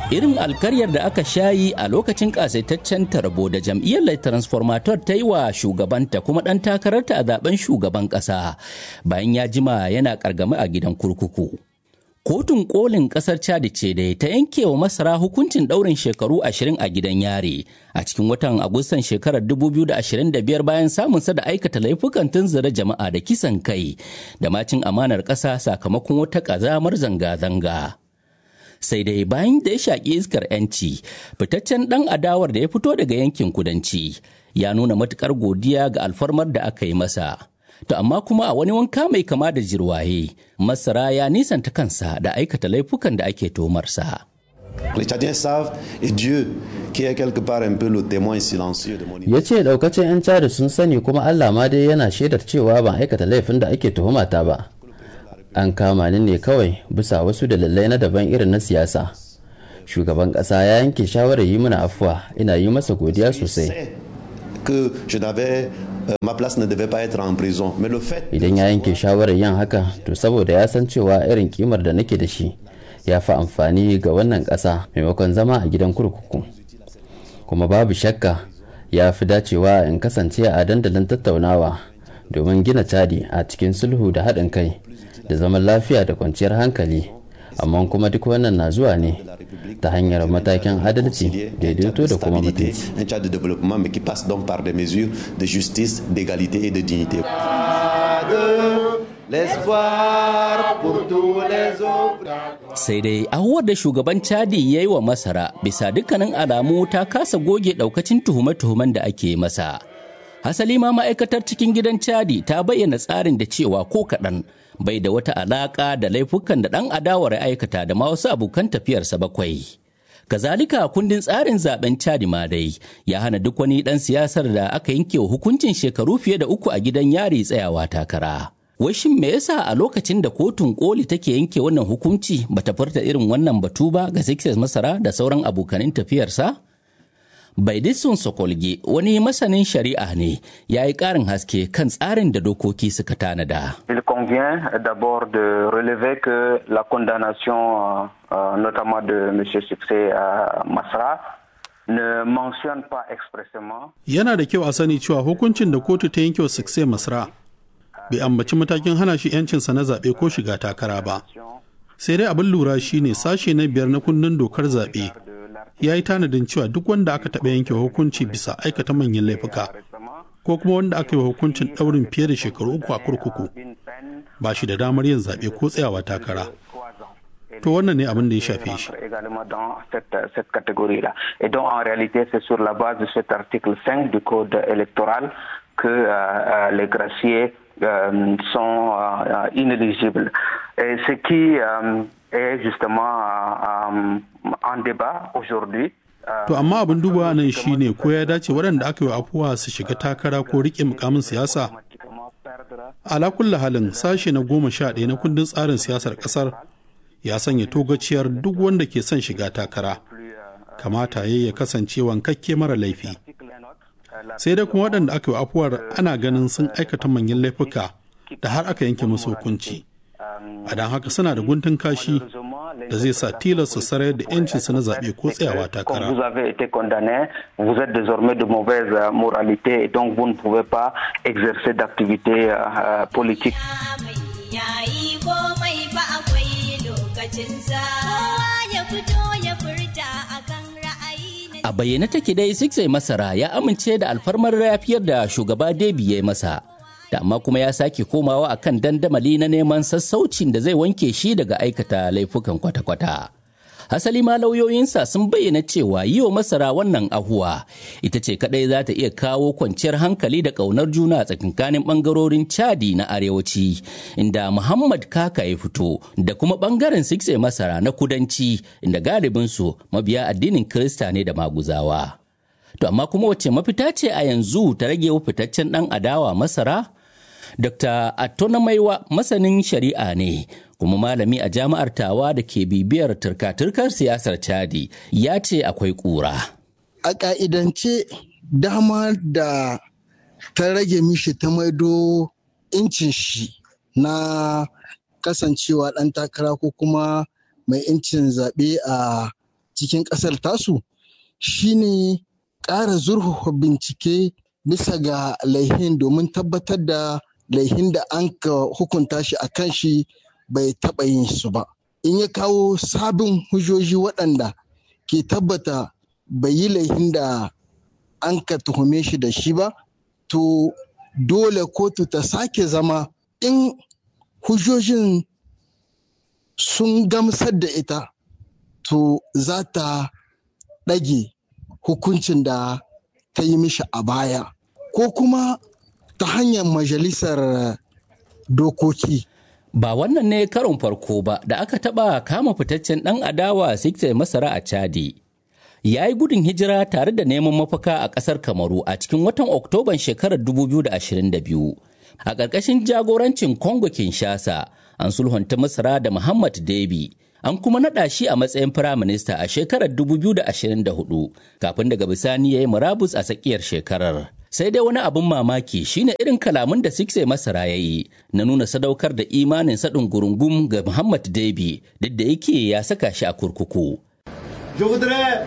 irin alkaryar da aka shayi a lokacin kasaitaccen tarbo da jam'iyyar lai transformator ta yi wa shugabanta kuma ɗan takararta a zaben shugaban ƙasa bayan ya jima yana ƙargami a gidan kurkuku. Kotun kolin ƙasar Chad ce dai ta yanke wa masara hukuncin ɗaurin shekaru ashirin a gidan yare a cikin watan Agustan shekarar 2025 bayan samunsa da aikata laifukan tunzura jama'a da kisan kai da macin amanar ƙasa sakamakon wata ƙazamar zanga-zanga. sai dai bayan da ya shaƙi iskar 'yanci fitaccen ɗan adawar da ya fito daga yankin kudanci ya nuna matuƙar godiya ga alfarmar da aka yi masa to amma kuma a wani wanka mai kama da jirwaye masara ya nisanta kansa da aikata laifukan da ake tomarsa. Les Tchadiens savent et Dieu qui est quelque part un peu le témoin silencieux de mon ya ce daukacin 'yan cari sun sani kuma allah ma dai yana shaidar cewa ban aikata laifin da ake tuhumata ba an kama ni ne kawai bisa wasu dalilai na daban irin na siyasa shugaban ƙasa ya yanke shawarar yi mana afuwa ina yi masa godiya sosai que je n'avais euh, ma place ne devait pas être en prison mais le fait idan ya yanke shawarar yin haka to saboda ya san cewa irin kimar da nake da shi ya fi amfani ga wannan ƙasa maimakon zama a gidan kurkuku kuma babu shakka ya fi dacewa in kasance a dandalin tattaunawa domin gina cadi a cikin sulhu da haɗin kai da zaman lafiya da kwanciyar hankali amma kuma duk wannan na zuwa ne ta hanyar matakin adalci daidaito da kuma mutunci un Tchad de développement mais qui passe donc par des mesures de justice, d'égalité et de dignité. L'espoir pour tous les autres. sai dai ahuwar da shugaban chadi ya yi wa masara bisa dukkanin alamu ta kasa goge daukacin tuhume-tuhumen da ake masa hasali ma ma'aikatar cikin gidan chadi ta bayyana tsarin da cewa ko kaɗan bai da wata alaƙa da laifukan da ɗan adawar ya aikata da ma wasu abokan tafiyarsa bakwai kazalika kundin tsarin zaben chadi ma dai ya hana duk wani ɗan siyasar da aka yanke wa hukuncin shekaru fiye da uku a gidan yari tsayawa takara Wai shin me yasa a lokacin da kotun koli take yanke wannan hukunci bata furta irin wannan batu ba ga Sixers Masara da sauran abokanin tafiyarsa? Baidissun Sokolge wani masanin shari'a ne ya yi ƙarin haske kan tsarin da dokoki suka tanada. Il convient d'abord de relever que la condamnation, euh, euh, notamment de M. Succès à Masra, ne mentionne pas expressément Yana da kyau a sani cewa hukuncin da kotu ta yanke wa Succès Masra bai ambaci matakin hana shi 'yancinsa na zaɓe ko shiga takara ba. Sai dai abin lura shine sashe na biyar na kundin dokar zaɓe ya yi tanadin cewa duk wanda aka taɓa yanke hukunci bisa aikata manyan laifuka ko kuma wanda aka yi wa hukuncin ɗaurin fiye da shekaru uku a kurkuku ba shi da damar yin zaɓe ko tsayawa takara. To wannan ne abin da ya shafe shi. également dans cette, cette catégorie-là. Et donc, en réalité, c'est sur la base de cet article 5 du Code électoral que euh, euh, les graciers euh, sont euh, inéligibles. Et ce qui euh, est justement euh, euh, en débat aujourd'hui. euh, To amma abin dubawa nan shine ko ya dace waɗanda aka yi wa afuwa su shiga takara ko riƙe mukamin siyasa. Ala kulla halin sashe na goma sha ɗaya na kundin tsarin siyasar ƙasar ya sanya togaciyar duk wanda ke son shiga takara. Kamata ya ya kasance wankakke mara laifi. Sai dai kuma waɗanda aka yi wa afuwar ana ganin sun aikata manyan laifuka da har aka yanke musu hukunci. A don haka suna da guntun kashi da zai sa tilasta sarayar da 'yancinsu na zaɓe ko tsayawa Comme takara. vous avez été condamné, vous êtes désormais de mauvaise euh, moralité et donc vous ne pouvez pas exercer d'activité euh, euh, politique. yayi komai fa akwai lokacinsa kowa ya fito ya furta akan ra'ayi na A bayyane take dai Sixai Masara ya amince da alfarmar rafiyar da shugaba Debi ya yi masa. Da amma kuma ya sake komawa akan dandamali na neman sassaucin da zai wanke shi daga aikata laifukan kwata-kwata. Hasali ma lauyoyinsa sun bayyana cewa yi wa masara wannan ahuwa ita ce kadai za ta iya kawo kwanciyar hankali da ƙaunar juna a tsakankanin ɓangarorin Chadi na arewaci inda Muhammad Kaka ya fito da kuma ɓangaren Sixai Masara na kudanci inda galibinsu mabiya addinin Kirista ne da maguzawa. To amma kuma wacce mafita ce a yanzu ta rage wa fitaccen ɗan adawa masara? Dr. Attona Maiwa masanin shari'a ne kuma malami a jami'ar tawa da ke bibiyar turka-turkar siyasar Chadi ya ce akwai ƙura. a ƙa'idance dama da ta rage mishi ta maido incin shi na kasancewa ɗan takara ko kuma mai incin zaɓe a cikin ƙasar tasu shine ƙara zurfafa bincike bisa ga laihin domin tabbatar da laihin da an ka hukunta shi a kan shi bai taɓa yin su ba in ya kawo sabin hujjoji waɗanda ke tabbata bai yi laihin da an ka tuhume shi da shi ba to dole kotu ta sake zama in hujjojin sun gamsar da ita to za ta ɗage hukuncin da ta yi mishi a baya ko kuma ta hanyar majalisar dokoki Ba wannan ne karon farko ba da aka taɓa kama fitaccen ɗan adawa Sikte Masara a Chadi. Ya yi gudun hijira tare da neman mafaka a ƙasar Kamaru a cikin watan Oktoban shekarar 2022. A ƙarƙashin jagorancin Congo Kinshasa, an sulhunta Masara da Muhammad Debi. An kuma naɗa shi a matsayin firaminista a shekarar 2024 kafin daga bisani ya yi murabus a tsakiyar shekarar. sai dai wani abin mamaki shine irin kalamun da Sikse Masara ya yi na nuna sadaukar da imanin saɗin gurungum ga Muhammad Debi duk da yake ya saka shi a kurkuku. Je voudrais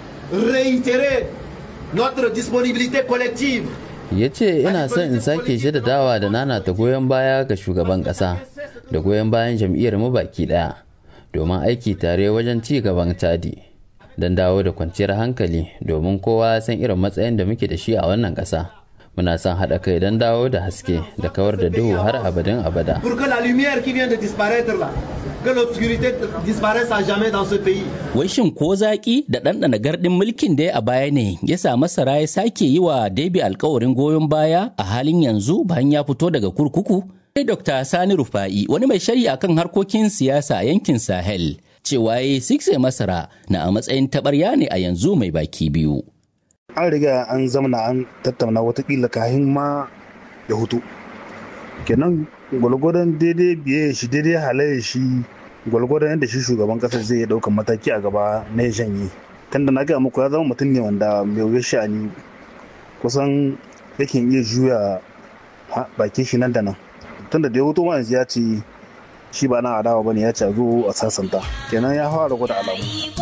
réitérer notre disponibilité collective ya ce ina son in sake dawa da nana ta goyon baya ga shugaban ƙasa da goyon bayan jam'iyyar mu baki ɗaya domin aiki tare wajen ci gaban tadi don dawo da kwanciyar hankali domin kowa san irin matsayin da muke da shi a wannan ƙasa muna son haɗa kai don dawo da haske da kawar da duhu har abadin abada pour que la lumière qui vient de disparaître là, que l'obscurité disparaisse à jamais dans ce pays. Wai shin ko zaƙi da ɗanɗana gardin mulkin da ya a baya ne ya sa masara ya sake yi wa Debi alkawarin goyon baya a halin yanzu bayan ya fito daga kurkuku? Sai Dr. Sani Rufa'i wani mai shari'a kan harkokin siyasa a yankin Sahel cewa ya sikse masara na a matsayin taɓarya ne a yanzu mai baki biyu. An riga an zamana an tattauna watakila kahin ma ya hutu. Kenan gwalgwadon daidai biye shi daidai halaye shi gwalgwadon yadda shi shugaban kasar zai ɗaukan mataki a gaba na ya janye. Tunda na gaya muku ya zama mutum ne wanda mai wuya sha'ani kusan yakan iya juya bakin shi nan da nan. Tunda da ya hutu yanzu ya ce shi ba na adawa bane ya ce a zo a sasanta kenan ya fara gwada alamu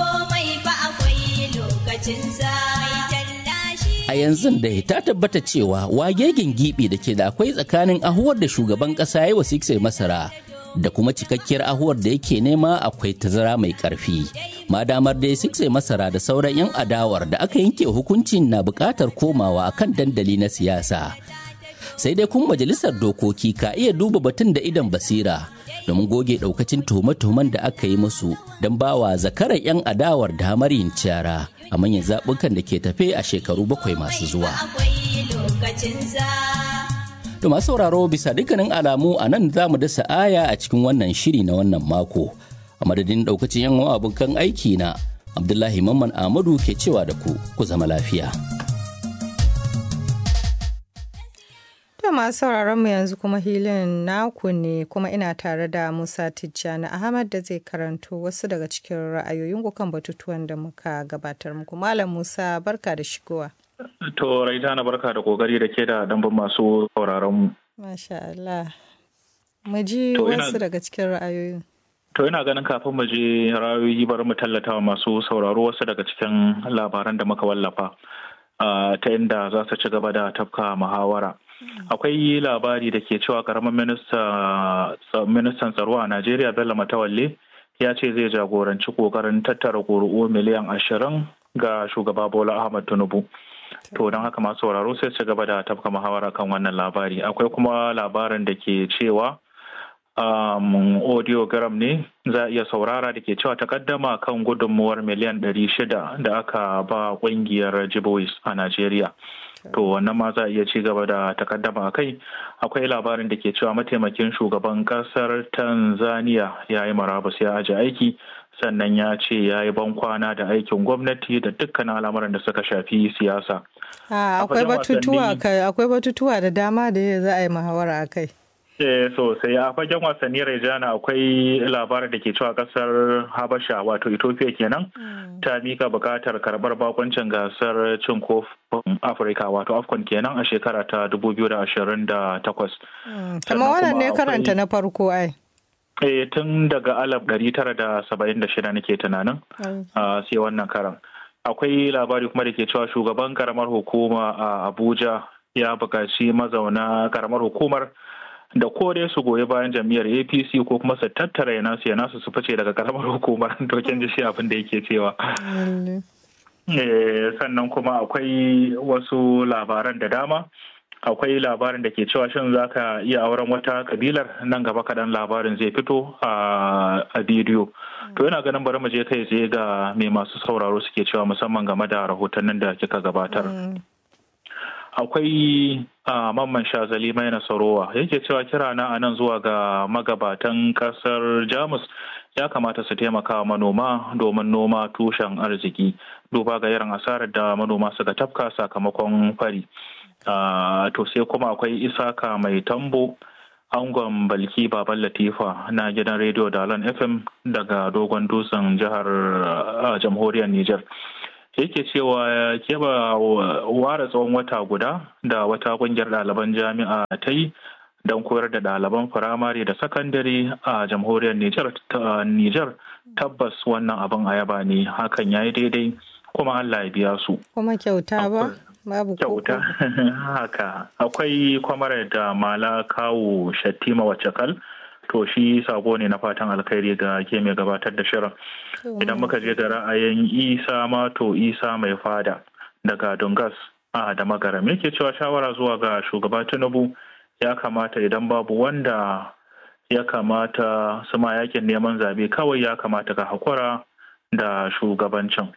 a yanzu da ta tabbata cewa wagegen gibi da ke da akwai tsakanin ahuwar da shugaban kasa ya wa sikse masara da kuma cikakkiyar ahuwar da yake nema akwai tazara mai karfi madamar dai sikse masara da sauran 'yan adawar da aka yanke hukuncin na bukatar komawa kan dandali na siyasa sai dai kun majalisar dokoki ka iya duba batun da idan basira domin goge daukacin tuhume-tuhumen da aka yi musu don bawa zakaran 'yan adawar damar yin cara a manyan zaɓukan da ke tafe a shekaru bakwai masu zuwa. To masu sauraro bisa dukkanin alamu a nan za mu dasa aya a cikin wannan shiri na wannan mako. A madadin daukacin 'yan abokan aiki na Abdullahi Mamman Ahmadu ke cewa da ku ku zama lafiya. To masu sauraron mu yanzu kuma hilin naku ne kuma ina tare da Musa Tijjani Ahmad da zai karanto wasu daga cikin ra'ayoyin ku kan batutuwan da muka gabatar muku. Malam Musa barka da shigowa. To Raitana barka da kokari da ke da dambun masu sauraron mu. Masha Allah. Mu ji wasu daga cikin ra'ayoyin. To ina ganin kafin mu je ra'ayoyi bari mu tallata wa masu sauraro wasu daga cikin labaran da muka wallafa. ta inda za su ci gaba da tafka muhawara. akwai labari da ke cewa karamin ministan tsaro a najeriya bello matawalle ya ce zai jagoranci kokarin tattara ƙuri'u miliyan ashirin ga shugaba bola ahmad tinubu to don haka masu sauraro sai ci gaba da tafka muhawara kan wannan labari akwai kuma labarin da ke cewa um, audiogram ne za a iya saurara da ke cewa takaddama kan gudunmuwar miliyan ɗari shida da aka ba ƙungiyar jibois a najeriya to wannan ma za a iya ci gaba da takaddama a kai akwai labarin da ke cewa mataimakin shugaban kasar tanzania ya yi marabus ya aji aiki sannan ya ce ya yi bankwana da aikin gwamnati da dukkanin al'amuran da suka shafi siyasa akwai batutuwa da dama da za a yi muhawara a kai Eh, sosai a fagen wasanni Rejana akwai labarin da ke cewa kasar Habasha wato Ethiopia kenan ta mika bukatar karbar bakoncin gasar cin kofin Afirka wato AFCON kenan a shekara ta 2028. Kama wannan ne karanta na farko ai. Eh tun daga alaf ɗari tara da saba'in da shida nake tunanin sai wannan karan. Akwai labari kuma da ke cewa shugaban karamar hukuma a Abuja ya buƙaci mazauna karamar hukumar da ko dai su goyi bayan jam'iyyar apc ko kuma su tattara ya nasu ya nasu su fice daga karamar hukumar dokin ji shi abin da yake cewa sannan kuma akwai wasu labaran da dama akwai labarin da ke cewa shin za ka iya auren wata kabilar nan gaba kaɗan labarin zai fito a bidiyo to yana ganin bari mu je kai tsaye ga mai masu sauraro suke cewa musamman game da rahotannin da kika gabatar akwai mamman shazali mai nasarowa yake cewa kira na anan zuwa ga magabatan kasar jamus ya kamata su taimaka manoma domin noma tushen arziki duba ga irin asarar da manoma suka tafka sakamakon fari to sai kuma akwai isaka mai tambo angon balki baban latifa na gidan rediyo dalan fm daga dogon dutsen jihar jamhuriyar niger yake cewa keɓa ware tsawon wata guda da wata ƙungiyar ɗaliban jami'a ta yi don koyar da ɗaliban firamare da sakandare a jamhuriyar Nijar tabbas wannan abin a yaba ne hakan ya yi daidai kuma Allah ya biya su. Kuma kyauta ba? Babu kyauta. Haka akwai kwamar da mala kawo shattima wacce to shi sako ne na fatan alkhairi ga ke mai gabatar da shirin idan muka je ga ra'ayin isa mato isa mai fada daga dungas a da magaram yake cewa shawara zuwa ga shugaba tinubu ya kamata idan babu wanda ya kamata su ma yakin neman zabe kawai ya kamata ka hakura da shugabancin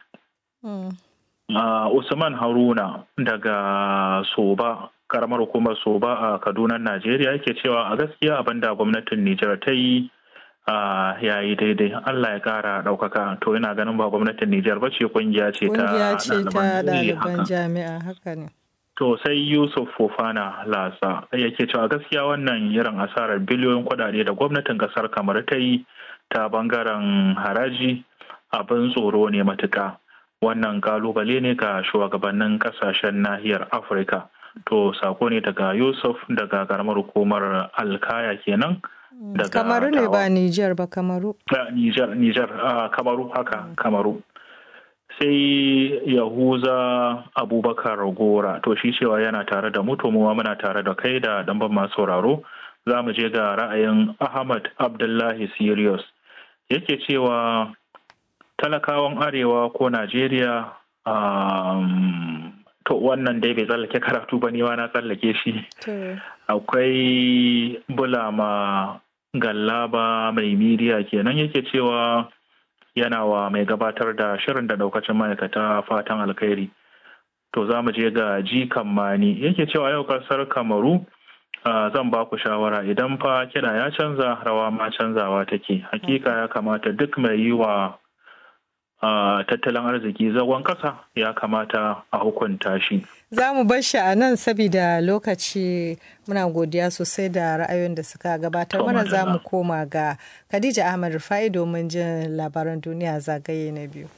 usman haruna daga soba karamar hukumar soba a kaduna najeriya yake cewa a gaskiya abin da gwamnatin nijar ta yi ya yi daidai allah ya kara ɗaukaka to yana ganin ba gwamnatin nijar ba ce kungiya ce ta ɗaliban jami'a haka ne to sai yusuf fofana lasa yake cewa gaskiya wannan irin asarar biliyoyin kuɗaɗe da gwamnatin ƙasar kamar ta yi ta bangaren haraji abin tsoro ne matuka wannan kalubale ne ga shugabannin kasashen nahiyar afirka to sako ne daga yusuf daga karamar hukumar alkaya kenan daga kamaru ne ba niger ba kamaru niger niger kamaru haka kamaru sai yahuza abubakar gora to shi cewa yana tare da mu to mu muna tare da kai da damban masu sauraro za mu je ga ra'ayin ahmad abdullahi sirius yake cewa talakawan arewa ko najeriya to wannan dai bai tsallake karatu ba ni na tsallake shi akwai bulama gallaba mai midiya kenan yake cewa yana wa mai gabatar da shirin da daukacin ma'aikata fatan alkhairi to za mu je ga jikan mani yake cewa yau kasar kamaru zan ba ku shawara idan fa kiɗa ya canza rawa ma canzawa take hakika ya kamata duk mai yi wa tattalin arziki zagon ƙasa ya kamata a hukunta shi. Za mu bar shi a nan saboda lokaci muna godiya sosai da ra'ayoyin da suka gabatar mana za mu koma ga Khadija Ahmad Rufai domin jin labaran duniya zagaye na biyu.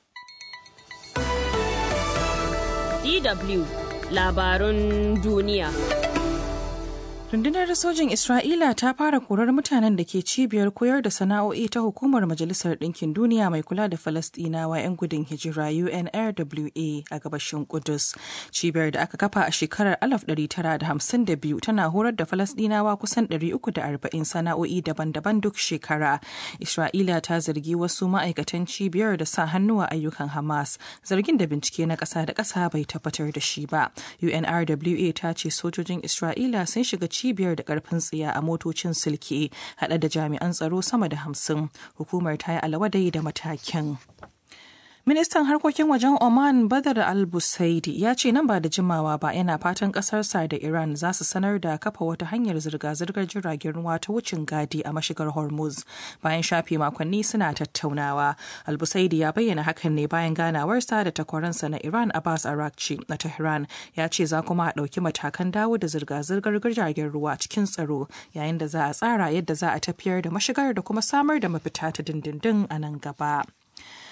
DW labarun duniya. Rundunar sojin Isra'ila ta fara korar mutanen da ke cibiyar koyar da sana'o'i ta hukumar Majalisar Ɗinkin Duniya mai kula da Falastinawa 'yan gudun hijira UNRWA a gabashin Kudus. Cibiyar da aka kafa a shekarar 1952 tana horar da Falastinawa kusan 340 sana'o'i daban-daban duk shekara. Isra'ila ta zargi wasu ma'aikatan cibiyar da sa hannu a ayyukan Hamas, zargin da bincike na ƙasa da ƙasa bai tabbatar da shi ba. UNRWA ta ce sojojin Isra'ila sun shiga cibiyar da karfin tsiya a motocin silke hada da jami'an tsaro sama da hamsin hukumar ta yi alawadai da matakin Ministan harkokin wajen Oman Badar al-Busaidi ya ce nan ba da jimawa ba yana fatan kasarsa da Iran za su sanar da kafa wata hanyar zirga-zirgar jiragen ruwa ta wucin gadi a mashigar Hormuz bayan shafe makonni suna tattaunawa. Al-Busaidi ya bayyana hakan ne bayan ganawarsa da takwaransa na Iran Abbas Arakci na Tehran ya ce za kuma a ɗauki matakan dawo da zirga-zirgar jiragen ruwa cikin tsaro yayin da za a tsara yadda za a tafiyar da mashigar da kuma samar da mafita ta dindindin a nan gaba.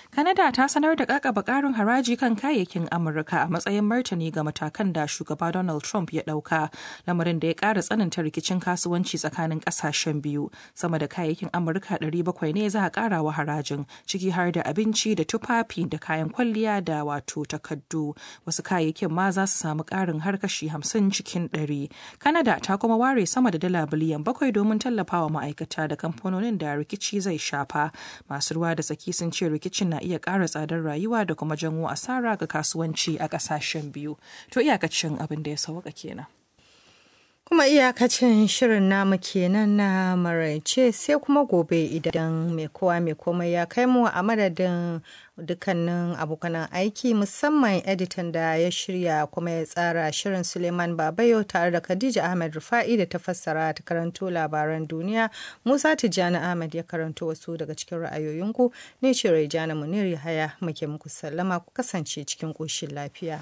Canada ta sanar da kakaba karin haraji kan kayayyakin Amurka a matsayin martani ga matakan da shugaba Donald Trump ya dauka, lamarin da ya kara tsananta rikicin kasuwanci tsakanin kasashen biyu. Sama da kayayyakin Amurka 700 ne za a kara wa harajin, ciki har da abinci da tufafi da kayan kwalliya da wato takaddu. Wasu kayayyakin ma za su samu karin har kashi 50 cikin 100. Canada ta kuma ware sama da dala biliyan bakwai domin tallafawa ma'aikata da kamfanonin da rikici zai shafa. Masu ruwa da tsaki sun ce rikicin na iya ƙara tsadar rayuwa da kuma janwo asara ga kasuwanci a ƙasashen biyu. To iyakacin abin da ya sauka kenan. Kuma iyakacin shirin namu kenan na maraice sai kuma gobe idan mai kowa mai komai ya kai mu a madadin dukkanin abokanan aiki musamman editan da ya shirya kuma ya tsara shirin Suleiman Babayo tare da Khadija Ahmed Rufa'i da ta fassara ta karanto labaran duniya Musa Tijjani Ahmed ya karanto wasu daga cikin ra'ayoyinku ne ce Raijana Munir Yahaya muke muku sallama ku kasance cikin ƙoshin lafiya.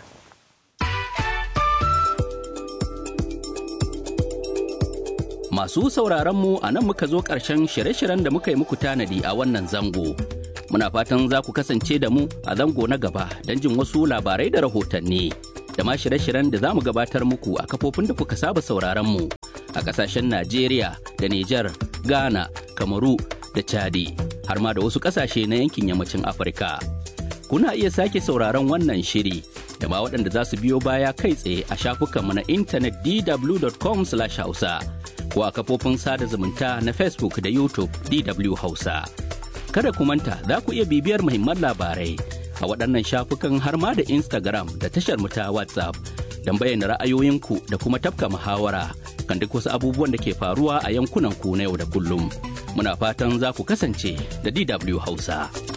Masu sauraron mu a nan muka zo ƙarshen shirye-shiryen da muka yi muku tanadi a wannan zango. Muna fatan za ku kasance da mu a zango na gaba don jin wasu labarai da rahotanni. Da ma shirye-shiryen da za mu gabatar muku a kafofin da kuka saba sauraron mu a ƙasashen Najeriya da Nijar, Ghana, Kamaru da Chadi, har ma da wasu ƙasashe na yankin yammacin Afirka. Kuna iya sake sauraron wannan shiri da ma waɗanda za su biyo baya kai tsaye a shafukanmu na intanet dw.com/hausa. ko a kafofin sada zumunta na Facebook da YouTube DW Hausa. Kada ku manta za ku iya bibiyar muhimman labarai a waɗannan shafukan har ma da Instagram da tashar mu ta WhatsApp don bayyana ra'ayoyinku da kuma tafka muhawara kan duk wasu abubuwan da ke faruwa a yankunan ku na yau da kullum. Muna fatan za ku kasance da DW Hausa.